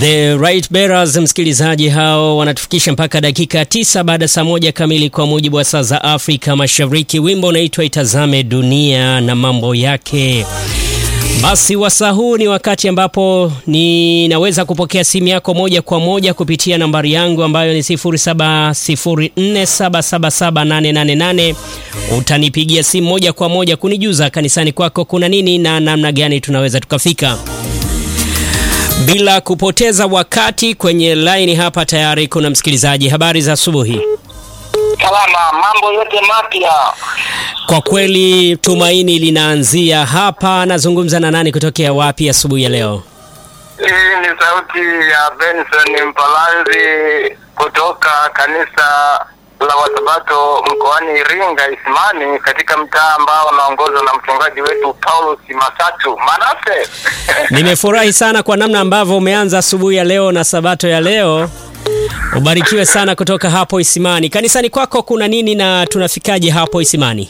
The Right Bearers, msikilizaji, hao wanatufikisha mpaka dakika tisa baada saa moja kamili kwa mujibu wa saa za Afrika Mashariki. Wimbo unaitwa Itazame Dunia na mambo yake. Basi wasaa huu ni wakati ambapo ninaweza kupokea simu yako moja kwa moja kupitia nambari yangu ambayo ni 0704777888. Utanipigia simu moja kwa moja kunijuza kanisani kwako kuna nini na namna gani tunaweza tukafika. Bila kupoteza wakati, kwenye laini hapa tayari kuna msikilizaji. Habari za asubuhi. Salama, mambo yote mapya. Kwa kweli tumaini linaanzia hapa. Nazungumza na nani kutokea wapi asubuhi ya leo? Hii ni sauti ya Benson Mpalanzi kutoka kanisa la Wasabato mkoani Iringa Isimani, katika mtaa ambao unaongozwa na mchungaji wetu Paulus Masatu Manase. Nimefurahi sana kwa namna ambavyo umeanza asubuhi ya leo na sabato ya leo. Ubarikiwe sana kutoka hapo Isimani. Kanisani kwako kuna nini na tunafikaje hapo Isimani?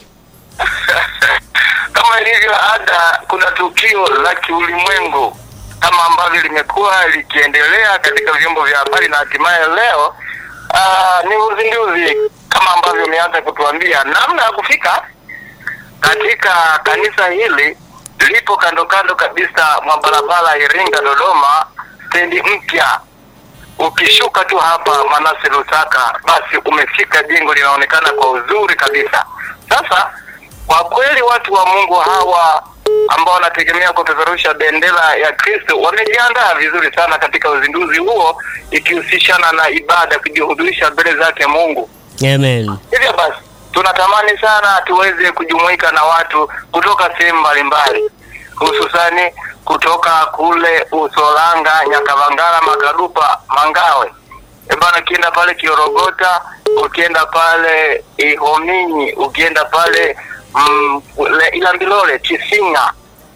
Kama ilivyo ada, kuna tukio la kiulimwengu kama ambavyo limekuwa likiendelea katika vyombo vya habari na hatimaye leo aa, ni uzinduzi kama ambavyo umeanza kutuambia namna ya kufika katika kanisa hili. Lipo kando kando kabisa mwa barabara Iringa Dodoma, stendi mpya. Ukishuka tu hapa Manase Lusaka, basi umefika. Jengo linaonekana kwa uzuri kabisa. Sasa kwa kweli watu wa Mungu hawa ambao wanategemea kupeperusha bendera ya Kristo wamejiandaa vizuri sana katika uzinduzi huo, ikihusishana na ibada, kujihudhurisha mbele zake Mungu. Amen. Hivyo basi tunatamani sana tuweze kujumuika na watu kutoka sehemu mbalimbali, hususani kutoka kule Usolanga, Nyakavangala, Makadupa, Mangawe. E bana, ukienda pale Kiorogota, ukienda pale Ihominyi, ukienda pale mm, le- Ilambilole, Chisinga,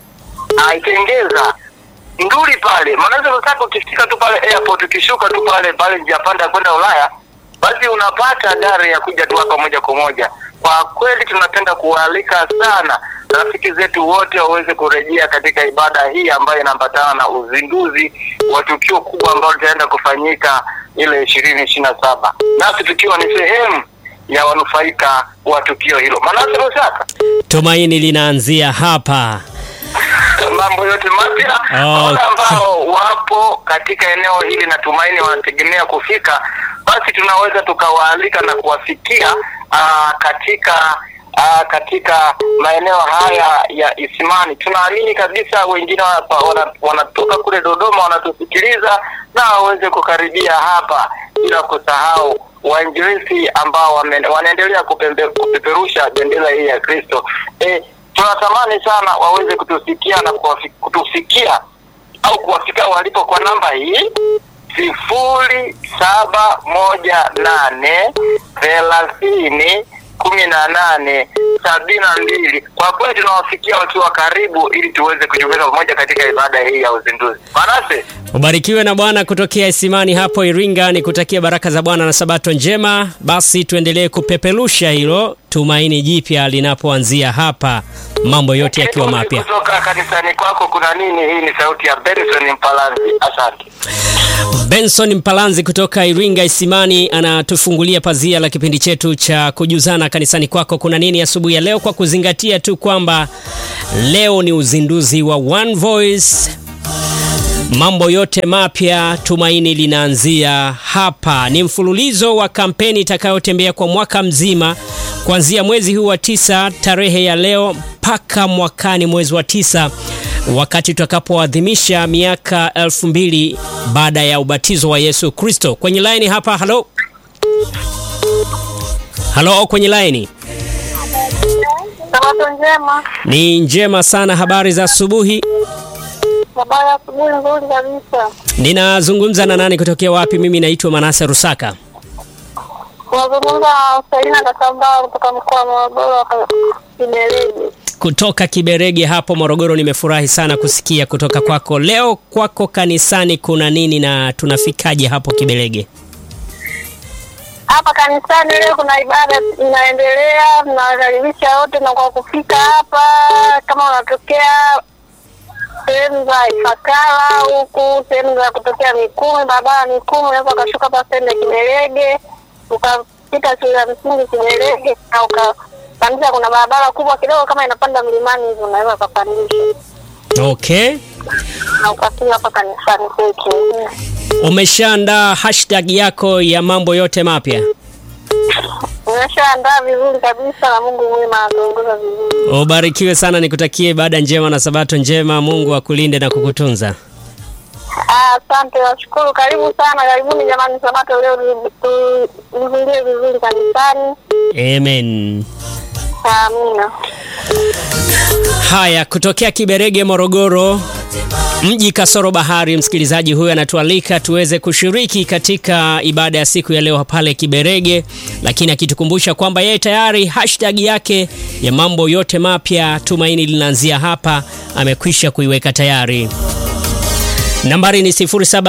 Aitengeza, Nduli pale Manase Lusaka, ukifika tu pale airport, ukishuka tu pale pale njia panda ya kwenda Ulaya, basi unapata gari ya kuja tu hapa moja kwa moja. Kwa kweli tunapenda kuwaalika sana rafiki zetu wote waweze kurejea katika ibada hii ambayo inaambatana na uzinduzi wa tukio kubwa ambalo litaenda kufanyika ile ishirini ishirini na saba nasi tukiwa ni sehemu ya wanufaika wa tukio hilo. Manase Lusaka, Tumaini linaanzia hapa. mambo yote mapya Oh, wale ambao wapo katika eneo hili na tumaini wanategemea kufika, basi tunaweza tukawaalika na kuwafikia aa, katika aa, katika maeneo haya ya Isimani. Tunaamini kabisa wengine wanapa- wana- wanatoka kule Dodoma wanatusikiliza na waweze kukaribia hapa, bila kusahau wainjilisti ambao wame- wanaendelea kupembe- kupeperusha bendera hii ya Kristo. Eh, tunatamani sana waweze kutusikia na kuwafi- kutufikia au kuwafika walipo kwa namba hii sifuri saba moja nane thelathini kumi na nane sabini na mbili. Kwa kweli tunawafikia wakiwa karibu, ili tuweze kujumuika pamoja katika ibada hii ya uzinduzi. Manase, Ubarikiwe na Bwana kutokea Isimani hapo Iringa, ni kutakia baraka za Bwana na sabato njema. Basi tuendelee kupeperusha hilo tumaini jipya linapoanzia hapa, mambo yote yakiwa mapya. kutoka kanisani kwako kuna nini? Hii ni sauti ya Benson Mpalanzi. Asante. Benson Mpalanzi kutoka Iringa Isimani anatufungulia pazia la kipindi chetu cha kujuzana kanisani kwako kuna nini asubuhi ya leo, kwa kuzingatia tu kwamba leo ni uzinduzi wa One Voice mambo yote mapya, tumaini linaanzia hapa. Ni mfululizo wa kampeni itakayotembea kwa mwaka mzima kuanzia mwezi huu wa tisa tarehe ya leo mpaka mwakani mwezi wa tisa wakati tutakapoadhimisha miaka elfu mbili baada ya ubatizo wa Yesu Kristo. Kwenye laini hapa, halo halo, kwenye laini Sabato njema. ni njema sana. Habari za asubuhi. Habari ya asubuhi nzuri kabisa. Ninazungumza na nani kutokea wapi? Mimi naitwa Manase Rusaka. Unazungumza na Selina Kasambaa kutoka mkoa wa Morogoro Kiberegi. kutoka Kiberege hapo Morogoro. Nimefurahi sana kusikia kutoka kwako leo. Kwako kanisani kuna nini na tunafikaje hapo Kiberege? Hapa kanisani leo kuna ibada inaendelea, tunawakaribisha wote na kwa kufika hapa, kama unatokea sehemu za Ifakara huku, sehemu za kutokea Mikumi, barabara Mikumi, unaweza ukashuka hapa sehemu ya Kiberege, ukapita shule ya msingi Kiberege na ukapandisha. Kuna barabara kubwa kidogo kama inapanda mlimani hivi, unaweza ukapandisha Okay, na ukafika hapa kanisani kwetu. umeshaandaa hashtag yako ya mambo yote mapya? Umeshaandaa vizuri kabisa, na Mungu mwema atuongoza vizuri. Ubarikiwe sana, nikutakie ibada njema na sabato njema. Mungu akulinde na kukutunza. Ah, Asante, nashukuru. Karibu sana, karibuni jamani, Sabato leo tu- tuhudhurie vizuri kanisani. Amen. Amina. Haya, kutokea Kiberege, Morogoro, mji kasoro bahari, msikilizaji huyu anatualika tuweze kushiriki katika ibada ya siku ya leo pale Kiberege, lakini akitukumbusha kwamba yeye tayari hashtag yake ya mambo yote mapya, tumaini linaanzia hapa, amekwisha kuiweka tayari. Nambari ni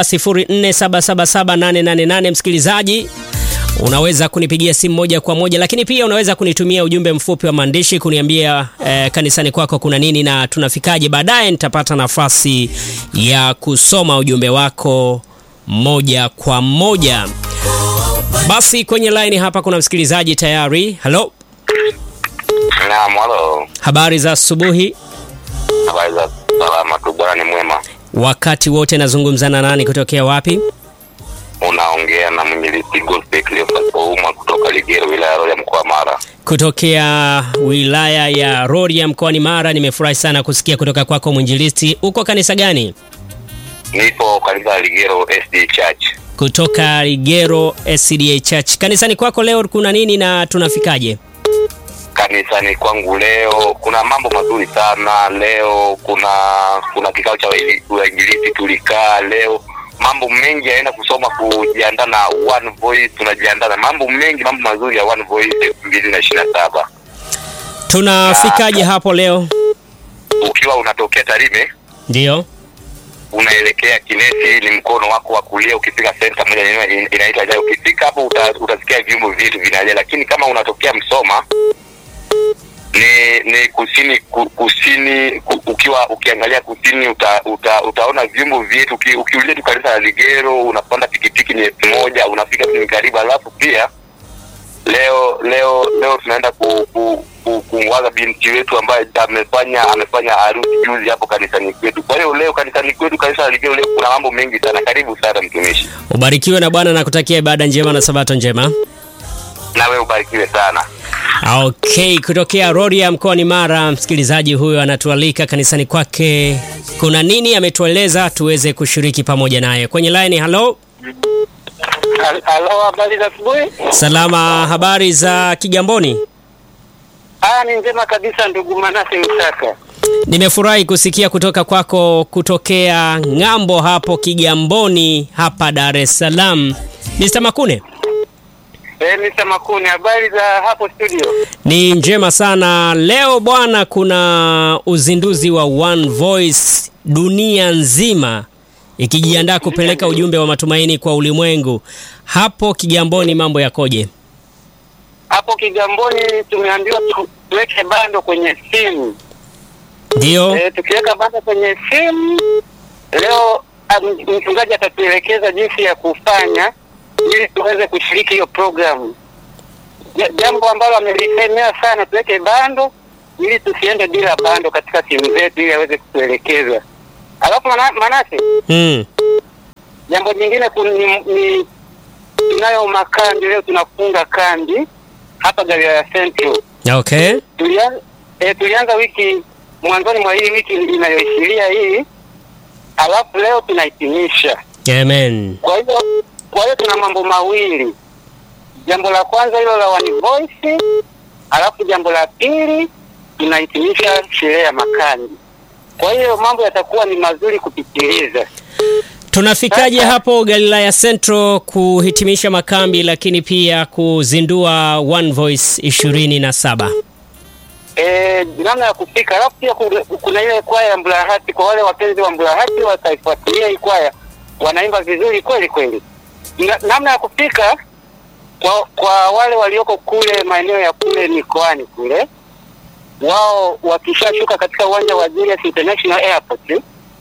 0704777888. Msikilizaji, unaweza kunipigia simu moja kwa moja, lakini pia unaweza kunitumia ujumbe mfupi wa maandishi kuniambia eh, kanisani kwako kuna nini na tunafikaje. Baadaye nitapata nafasi ya kusoma ujumbe wako moja kwa moja. Basi kwenye line hapa kuna msikilizaji tayari. Halo, Naam, halo. habari za asubuhi. Habari za salama tu, bwana ni mwema. Wakati wote nazungumza na nani, kutokea wapi? Unaongea na mwinjilisti Godfrey Cleophas Ouma kutoka Ligero, wilaya ya Rorya, mkoa wa Mara. Kutokea wilaya ya Rorya mkoani Mara. Nimefurahi sana kusikia kutoka kwako mwinjilisti. Uko kanisa gani? Nipo kanisa la Ligero SD Church. Kutoka Ligero SCDA Church. Kanisani kwako leo kuna nini na tunafikaje? Kanisani kwangu leo kuna mambo mazuri sana. Leo kuna kuna kikao cha waili- wainjilisti tulikaa leo, mambo mengi yaenda kusoma, kujiandaa na One Voice, tunajiandaa na mambo mengi, mambo mazuri ya One Voice elfu mbili na ishirini na saba. Tunafikaje hapo leo? Ukiwa unatokea Tarime Ndiyo. unaelekea Kinesi, ni mkono wako wa kulia. Ukifika senta moja yenyewe in- inaitwa Jaya, ukifika hapo uta, utasikia vyombo vyetu vinalia. Lakini kama unatokea Msoma ni ni kusini ku, kusini ku, ukiwa ukiangalia kusini uta, uta, utaona vyombo vyetu. Uki, ukiuliza tu kanisa la Ligero unapanda pikipiki ni elfu moja unafika tu ni karibu. Alafu pia leo leo leo tunaenda ku, ku, ku, kumwaga binti wetu ambaye amefanya amefanya harusi juzi hapo kanisani kwetu. Kwa hiyo leo kanisani kwetu kanisa la Ligero leo kuna mambo mengi sana. Karibu sana mtumishi, Ubarikiwe na Bwana na kutakia ibada njema na sabato njema. na wewe ubarikiwe sana. Okay, kutokea Rorya mkoani Mara, msikilizaji huyo anatualika kanisani kwake. Kuna nini ametueleza tuweze kushiriki pamoja naye kwenye line. Halo, Halo, habari za asubuhi. salama. Habari za Kigamboni? Ah, ni njema kabisa ndugu Manase Msaka. Nimefurahi kusikia kutoka kwako kutokea ng'ambo hapo Kigamboni hapa Dar es Salaam. Mr. Makune, Eh, Mr. Makuni, habari za hapo studio? ni njema sana. Leo bwana, kuna uzinduzi wa One Voice dunia nzima ikijiandaa kupeleka ujumbe wa matumaini kwa ulimwengu. Hapo Kigamboni mambo yakoje? Hapo Kigamboni tumeambiwa tu- tuweke bando kwenye simu. Ndio, Eh, tukiweka bando kwenye simu leo am- mchungaji atatuelekeza jinsi ya kufanya ili tuweze kushiriki hiyo programu. Ja- Jambo ambalo amelisemea sana, tuweke bando ili tusiende bila bando katika simu zetu, ili aweze kutuelekeza. Alafu mana, Manase, mm. Jambo jingine kun- ni, ni tunayo makambi leo, tunafunga kambi hapa Galilaya Central. Okay, Tulianza, e, tulianza wiki mwanzoni mwa hii wiki inayoishiria hii, alafu leo tunahitimisha. amen. Kwa hiyo kwa hiyo tuna mambo mawili, jambo la kwanza hilo la One Voice, alafu jambo la pili tunahitimisha sherehe ya makambi. Kwa hiyo mambo yatakuwa ni mazuri kupitiliza. Tunafikaje hapo Galilaya Central kuhitimisha makambi, lakini pia kuzindua One Voice ishirini na saba? Eh, namna ya kufika. Alafu pia kuna- kuna ile kwaya ya Mburahati, kwa wale wapenzi wa Mburahati wataifuatilia hii kwaya, wanaimba vizuri kweli kweli. Na, namna ya kufika kwa kwa wale walioko kule maeneo ya kule mikoani kule, wao wakishashuka katika uwanja wa Julius International Airport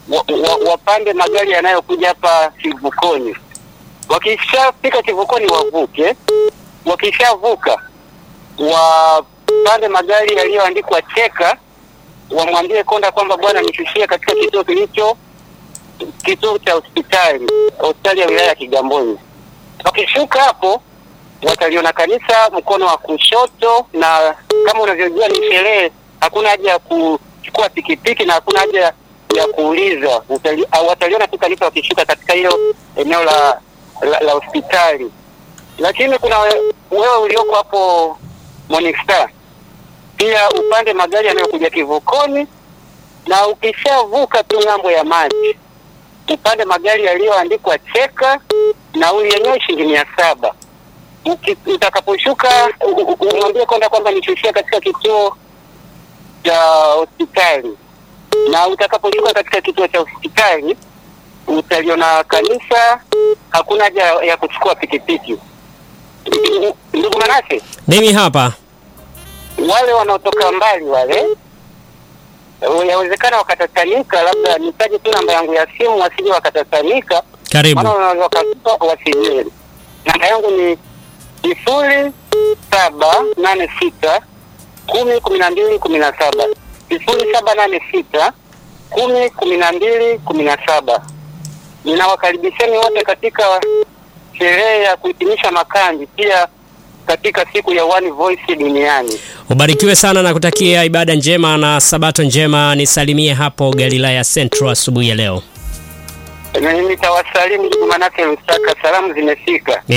wa, wa, wapande magari yanayokuja hapa kivukoni. Wakishafika kivukoni wavuke, wakishavuka wapande magari yaliyoandikwa cheka, wamwambie konda kwamba bwana, nishushie katika kituo kilicho kituo cha hospitali hospitali ya wilaya ya Kigamboni. Wakishuka hapo wataliona kanisa mkono wa kushoto, na kama unavyojua ni sherehe, hakuna haja ya kuchukua pikipiki na hakuna haja ya kuuliza. Utali- au Wataliona tu kanisa wakishuka katika hilo eneo la la, la hospitali. Lakini kuna we- wewe ulioko hapo Morning Star, pia upande magari yanayokuja kivukoni, na ukishavuka tu ng'ambo ya maji upande magari yaliyoandikwa cheka, nauli yenyewe shilingi mia saba. Uki- Utakaposhuka u- u- umwambie konda kwamba nishushia katika kituo cha hospitali, na utakaposhuka katika kituo cha hospitali utaliona kanisa, hakuna haja ya kuchukua pikipiki. Ndugu Manase, Mimi hapa wale wanaotoka mbali wale yawezekana wakatatanika, labda nitaje tu namba yangu ya simu, wasije wakatatanika karibu. maana wanaweza wakatupa wasijeli. Namba yangu ni sifuri saba nane sita kumi kumi na mbili kumi na saba sifuri saba nane sita kumi kumi na mbili kumi na saba. Ninawakaribisheni wote katika sherehe ya kuhitimisha makambi, pia katika siku ya One Voice duniani. Ubarikiwe sana na kutakia ibada njema na sabato njema. Nisalimie hapo Galilaya Central asubuhi ya leo. Nitawasalimu ndugu, manake Lusaka, salamu zimefika.